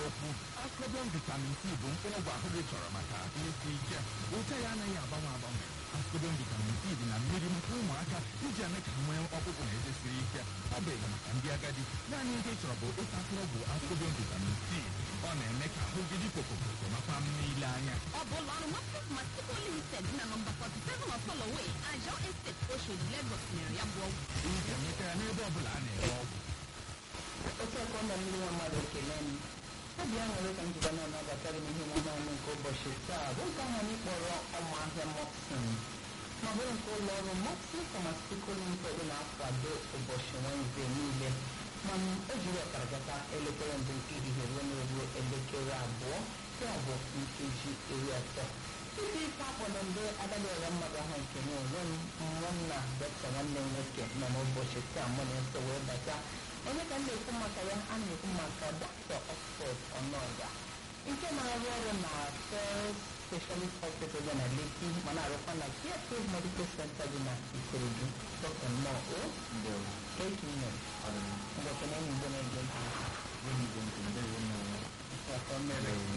okwu ascobian vitamin c bụ mkpụrụ ọgwụ ahụ gị chọrọ maka isi ike ụcha ya anaghị agbanwe agbanwe ascobian vitamin c dị na mmiri maka ụmụaka iji eme ka nwee ọkpụkpụ na eze siri ike ọ bụ ịga maka ndị agadi naanị ihe ị chọrọ bụ ịta mkpụrụ ọgwụ ascobian vitamin c ọ na-eme ka ahụ gị dị pokopoko makwa mma ile anya ọ bụ ụlọ ọrụ Moses Masico Limited dị na nọmba 47 of Holloway, Ajọ Estate, Oshodi, Lagos mere ya bụ ọgwụ. ị ga-enweta ya n'ebe ọ bụla a na-ere ọgwụ otu aka ọ na mmiri nwa mmadụ ekele m obi aṅụrị ka njikwa na anabatara m ihe omume anyị nke ụbọchị taa bụ nke ahụ anyị kpọrọ ọmụahịa mopsin ma bụrụ nke ụlọ ọrụ mopsin pharmaceutical limited na-akwado ụbọchị Wenezde niile mana o jiri ọkara gata elekere mbụ nke ehihie ruo n'eruo elekere abụọ ya bụ nkeji iri atọ isi ife akpọ na mgbe agadi ọra mmadụ ahụ nke m onwe m nwanna dọkịta nwanne m nwoke nọ n'ụbọchị taa mụ na-eso wee bata onye ka m na-ekwu maka ya a na-ekwu maka dọkịta Oxford Ọnọga nke na-arụ ọrụ na First Specialist Hospital dị na Lekki ma na-arụkwa na Care Medical Center dị na Ikorodu dọkịta nnọọ o keki nne mgbe ekene enyi mgbe na-ege ntị maka o mere